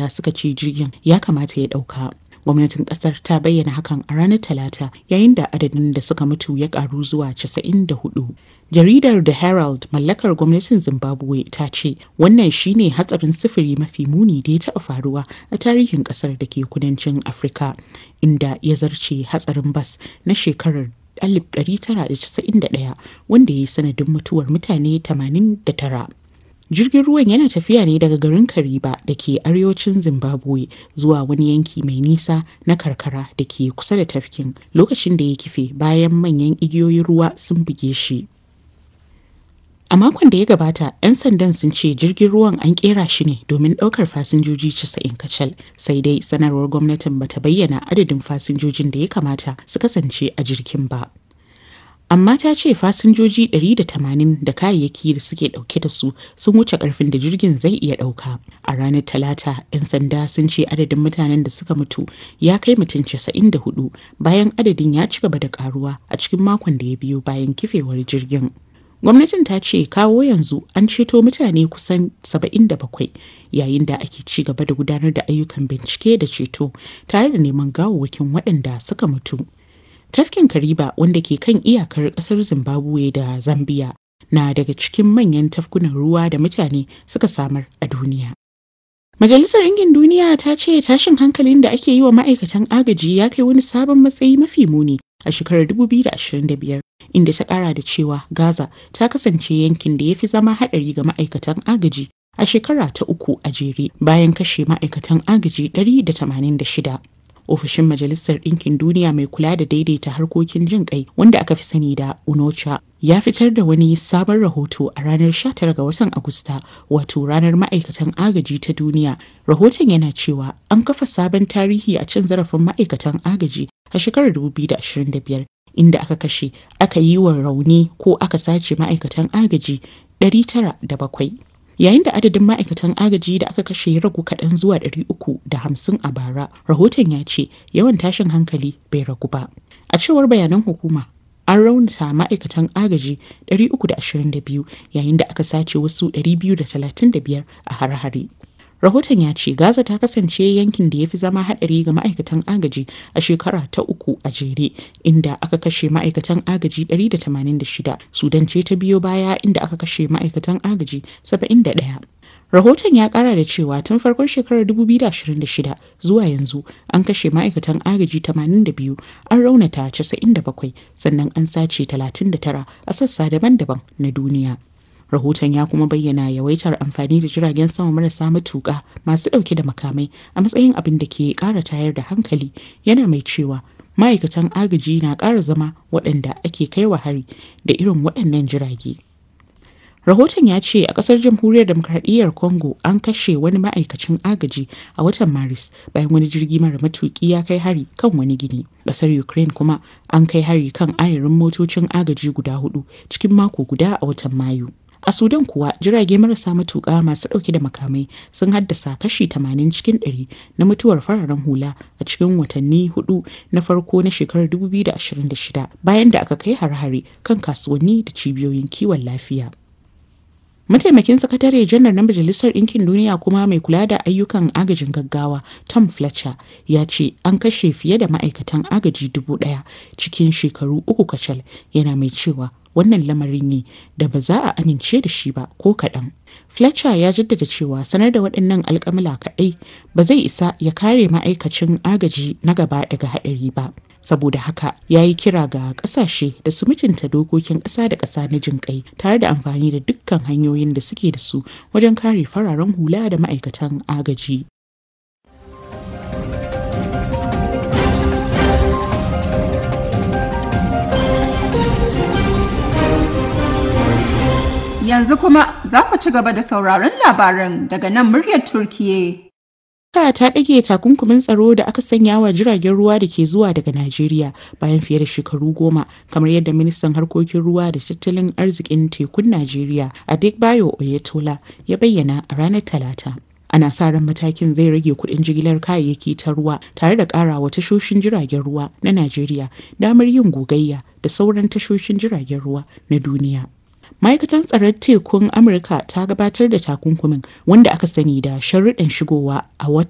sanda suka ce jirgin ya kamata ya ɗauka. gwamnatin kasar ta bayyana hakan a ranar talata yayin da adadin da suka mutu ya karu zuwa 94 jaridar the herald mallakar gwamnatin zimbabwe ta ce wannan shine hatsarin sufuri mafi muni da ya taɓa faruwa a tarihin kasar da ke kudancin afirka inda ya zarce hatsarin bas na shekarar 1991 wanda ya yi sanadin mutuwar mutane 89 jirgin ruwan yana tafiya ne daga garin kariba da ke arewacin zimbabwe zuwa wani yanki mai nisa na karkara da ke kusa da tafkin lokacin da ya kife bayan manyan igiyoyin ruwa sun buge shi a makon da ya gabata 'yan sandan sun ce jirgin ruwan an kera shi ne domin ɗaukar fasinjoji 90 kacal sai dai sanarwar gwamnatin bata bayyana adadin fasinjojin da ya kamata su kasance a jirgin ba amma ta ce fasinjoji 180 da kayayyaki da suke dauke da su sun wuce karfin da jirgin zai iya dauka a ranar talata 'yan sanda sun ce adadin mutanen da suka mutu ya kai mutum 94 bayan adadin ya ci gaba da karuwa a cikin makon da ya biyo bayan kifewar jirgin gwamnatin ta ce kawo yanzu an ceto mutane kusan 77 yayin da ake ci gaba da gudanar da ayyukan bincike da ceto tare da neman gawawwakin waɗanda suka mutu Tafkin Kariba wanda ke kan iyakar kasar Zimbabwe da Zambia na daga cikin manyan tafkunan ruwa da mutane suka samar a duniya. Majalisar Ɗinkin Duniya ta ce tashin hankalin da ake yi wa ma'aikatan agaji ya kai wani sabon matsayi mafi muni a shekarar 2025 inda ta ƙara da cewa Gaza ta kasance yankin da ya fi zama haɗari ga ma'aikatan agaji a shekara ta uku a jere bayan kashe ma'aikatan agaji 186. ofishin majalisar ɗinkin duniya mai kula da daidaita harkokin jin kai wanda aka fi sani da unocha ya fitar da wani sabon rahoto a ranar 19 ga watan agusta wato ranar ma'aikatan agaji ta duniya rahoton yana cewa an kafa sabon tarihi a cin zarafin ma'aikatan agaji a shekarar 2025 inda aka kashe aka yi wa rauni ko aka sace ma'aikatan agaji 907 yayin da adadin ma'aikatan agaji da aka kashe ya ragu kaɗan zuwa 350 a bara rahoton ya ce yawan tashin hankali bai ragu ba a cewar bayanan hukuma an raunata ma'aikatan agaji 322 yayin da aka sace wasu 235 a hare-hare rahoton ya ce gaza ta kasance yankin da ya fi zama haɗari ga ma'aikatan agaji a shekara ta uku a jere inda aka kashe ma'aikatan agaji 186 sudan ce ta biyo baya inda aka kashe ma'aikatan agaji 71 rahoton ya kara da cewa tun farkon shekarar 2026 zuwa yanzu an kashe ma'aikatan agaji 82 an raunata 97 sannan an sace 39 a sassa daban-daban na duniya rahoton ya kuma bayyana yawaitar amfani da jiragen sama marasa matuƙa masu ɗauke da makamai a matsayin abin da ke ƙara tayar da hankali yana mai cewa ma'aikatan agaji na ƙara zama waɗanda ake kaiwa hari da irin waɗannan jirage rahoton ya ce a ƙasar jamhuriyar demokradiyyar congo an kashe wani ma'aikacin agaji a watan maris bayan wani jirgi mara matuƙi ya kai hari kan wani gini ƙasar ukraine kuma an kai hari kan ayarin motocin agaji guda hudu cikin mako guda a watan mayu A Sudan kuwa jirage marasa matuƙa masu ɗauke da makamai sun haddasa kashi 80 cikin 100 na mutuwar fararen hula a cikin watanni hudu na farko na shekarar 2026 bayan da aka kai har-hare kan kasuwanni da cibiyoyin kiwon lafiya. Mataimakin sakatare janar na Majalisar Ɗinkin Duniya kuma mai kula da ayyukan agajin gaggawa Tom Fletcher ya ce an kashe fiye da ma'aikatan agaji dubu ɗaya cikin shekaru uku kacal yana mai cewa wannan lamarin ne da ba za a amince da shi ba ko kaɗan. Fletcher ya jaddada cewa sanar da waɗannan alƙamula kaɗai ba zai isa ya kare ma'aikacin agaji na gaba daga haɗari ba. Saboda haka ya yi kira ga ƙasashe da su mutunta dokokin ƙasa da ƙasa na jin ƙai tare da amfani da dukkan hanyoyin da suke da su wajen kare fararen hula da ma'aikatan agaji. Yanzu kuma za ku ci gaba da sauraron labaran daga nan muryar Turkiye. Amurka ta ɗage takunkumin tsaro da aka sanya wa jiragen ruwa da ke zuwa daga Najeriya bayan fiye da shekaru goma kamar yadda ministan harkokin ruwa da tattalin arzikin tekun Najeriya Adebayo Oyetola ya bayyana a ranar Talata. Ana sa ran matakin zai rage kuɗin jigilar kayayyaki ta ruwa tare da ƙarawa tashoshin jiragen ruwa na Najeriya damar yin gogayya da sauran tashoshin jiragen ruwa na duniya. ma'aikatan tsaron tekun amurka ta gabatar da takunkumin wanda aka sani da sharuɗan shigowa a watan